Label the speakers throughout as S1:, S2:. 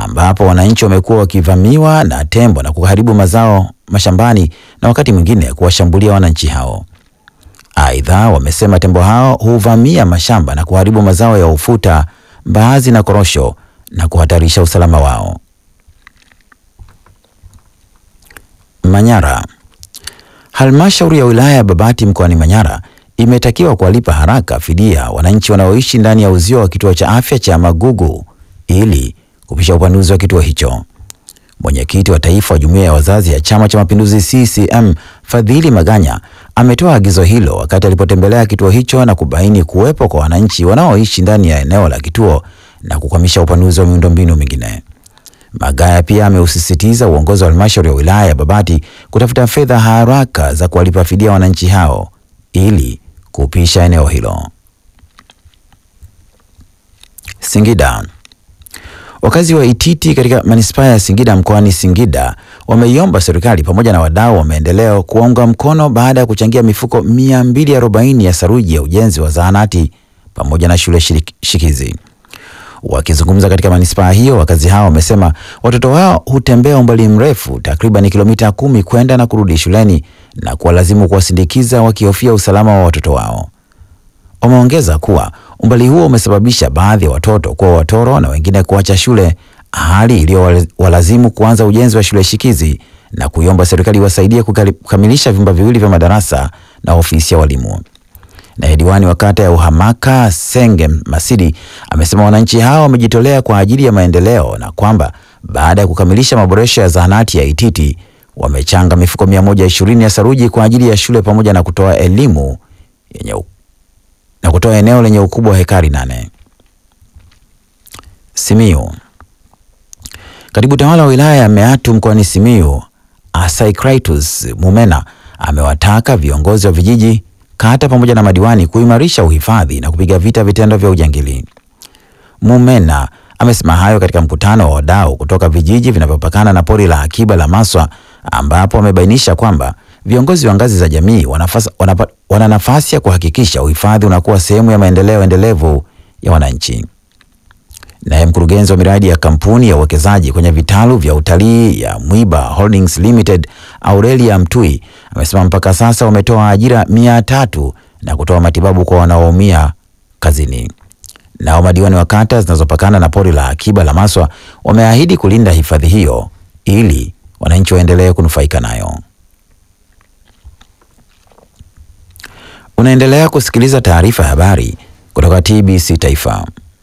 S1: ambapo wananchi wamekuwa wakivamiwa na tembo na kuharibu mazao mashambani na wakati mwingine kuwashambulia wananchi hao. Aidha, wamesema tembo hao huvamia mashamba na kuharibu mazao ya ufuta, mbaazi na korosho na kuhatarisha usalama wao. Manyara. Halmashauri ya wilaya ya Babati mkoani Manyara imetakiwa kuwalipa haraka fidia wananchi wanaoishi ndani ya uzio wa kituo cha afya cha Magugu ili kupisha upanuzi wa kituo hicho. Mwenyekiti wa taifa wa jumuiya ya wazazi ya Chama cha Mapinduzi CCM Fadhili Maganya ametoa agizo hilo wakati alipotembelea kituo hicho na kubaini kuwepo kwa wananchi wanaoishi ndani ya eneo la kituo na kukwamisha upanuzi wa miundombinu mingine. Magaya pia ameusisitiza uongozi wa halmashauri ya wilaya ya Babati kutafuta fedha haraka za kuwalipa fidia wananchi hao ili kupisha eneo hilo. Singida. Wakazi wa Ititi katika manispaa ya Singida mkoani Singida wameiomba serikali pamoja na wadau wa maendeleo kuwaunga mkono baada ya kuchangia mifuko 240 ya saruji ya ujenzi wa zahanati pamoja na shule shirik- shikizi. Wakizungumza katika manispaa hiyo, wakazi hao wamesema watoto wao hutembea umbali mrefu takriban kilomita kumi kwenda na kurudi shuleni na kuwalazimu kuwasindikiza wakihofia usalama wa watoto wao. Wameongeza kuwa umbali huo umesababisha baadhi ya watoto kuwa watoro na wengine kuacha shule, hali iliyowalazimu kuanza ujenzi wa shule shikizi na kuiomba serikali iwasaidie kukali- kukamilisha vyumba viwili vya madarasa na ofisi ya walimu. Naye diwani wa kata ya Uhamaka Senge Masidi amesema wananchi hao wamejitolea kwa ajili ya maendeleo na kwamba baada ya kukamilisha maboresho ya zahanati ya Ititi wamechanga mifuko 120 ya saruji kwa ajili ya shule pamoja na kutoa elimu yenye u- na kutoa eneo lenye ukubwa wa hekari nane. Simiyu. Katibu tawala wa wilaya ya Meatu mkoani Simiyu, Asaicritus Mumena amewataka viongozi wa vijiji, kata pamoja na madiwani kuimarisha uhifadhi na kupiga vita vitendo vya ujangili. Mumena amesema hayo katika mkutano wa wadau kutoka vijiji vinavyopakana na pori la akiba la Maswa ambapo wamebainisha kwamba viongozi wa ngazi za jamii wanafasa, wanapa, wana nafasi ya kuhakikisha uhifadhi unakuwa sehemu ya maendeleo endelevu ya wananchi. Naye mkurugenzi wa miradi ya kampuni ya uwekezaji kwenye vitalu vya utalii ya Mwiba Holdings Limited Aurelia Mtui amesema mpaka sasa wametoa ajira mia tatu na kutoa matibabu kwa wanaoumia kazini. Nao madiwani wa kata zinazopakana na pori la akiba la Maswa wameahidi kulinda hifadhi hiyo ili wananchi waendelee kunufaika nayo. Unaendelea kusikiliza taarifa ya habari kutoka TBC Taifa.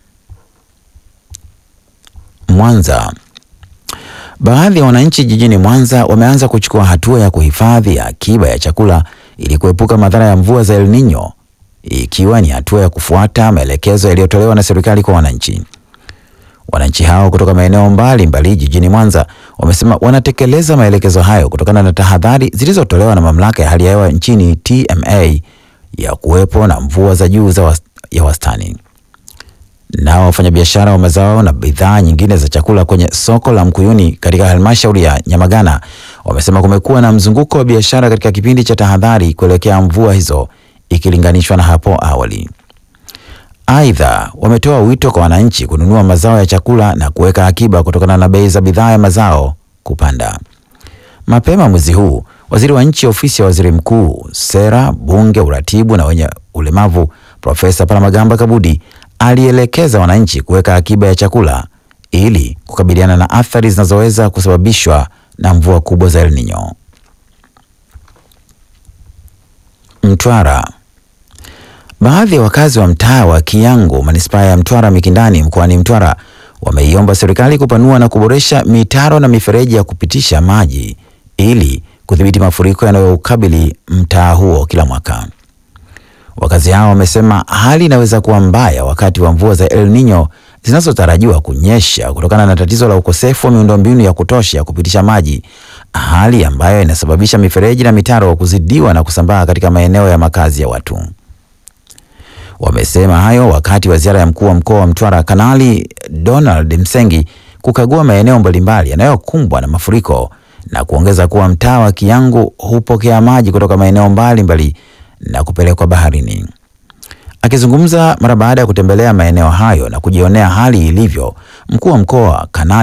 S1: Mwanza. Baadhi ya wananchi jijini Mwanza wameanza kuchukua hatua ya kuhifadhi akiba ya chakula ili kuepuka madhara ya mvua za El Nino, ikiwa ni hatua ya kufuata maelekezo yaliyotolewa na serikali kwa wananchi. Wananchi hao kutoka maeneo mbalimbali jijini Mwanza wamesema wanatekeleza maelekezo hayo kutokana na tahadhari zilizotolewa na mamlaka ya hali ya hewa nchini TMA ya kuwepo na mvua za juu za was, ya wastani. Nao wafanyabiashara wa mazao na bidhaa nyingine za chakula kwenye soko la Mkuyuni katika halmashauri ya Nyamagana wamesema kumekuwa na mzunguko wa biashara katika kipindi cha tahadhari kuelekea mvua hizo ikilinganishwa na hapo awali. Aidha, wametoa wito kwa wananchi kununua mazao ya chakula na kuweka akiba kutokana na bei za bidhaa ya mazao kupanda. Mapema mwezi huu, waziri wa nchi ofisi ya waziri mkuu, sera, bunge, uratibu na wenye ulemavu, Profesa Palamagamba Kabudi alielekeza wananchi kuweka akiba ya chakula ili kukabiliana na athari zinazoweza kusababishwa na mvua kubwa za El Nino. Mtwara. Baadhi ya wakazi wa mtaa wa Kiyango, manispaa ya Mtwara Mikindani, mkoani Mtwara wameiomba serikali kupanua na kuboresha mitaro na mifereji ya kupitisha maji ili kudhibiti mafuriko yanayoukabili mtaa huo kila mwaka. Wakazi hao wamesema hali inaweza kuwa mbaya wakati wa mvua za El Nino zinazotarajiwa kunyesha kutokana na tatizo la ukosefu wa miundombinu ya kutosha ya kupitisha maji, hali ambayo inasababisha mifereji na mitaro kuzidiwa na kusambaa katika maeneo ya makazi ya watu. Wamesema hayo wakati wa ziara ya mkuu wa mkoa wa Mtwara Kanali Donald Msengi kukagua maeneo mbalimbali yanayokumbwa na mafuriko na kuongeza kuwa mtaa wa Kiyangu hupokea maji kutoka maeneo mbalimbali na kupelekwa baharini. Akizungumza mara baada ya kutembelea maeneo hayo na kujionea hali ilivyo, mkuu wa mkoa Kanali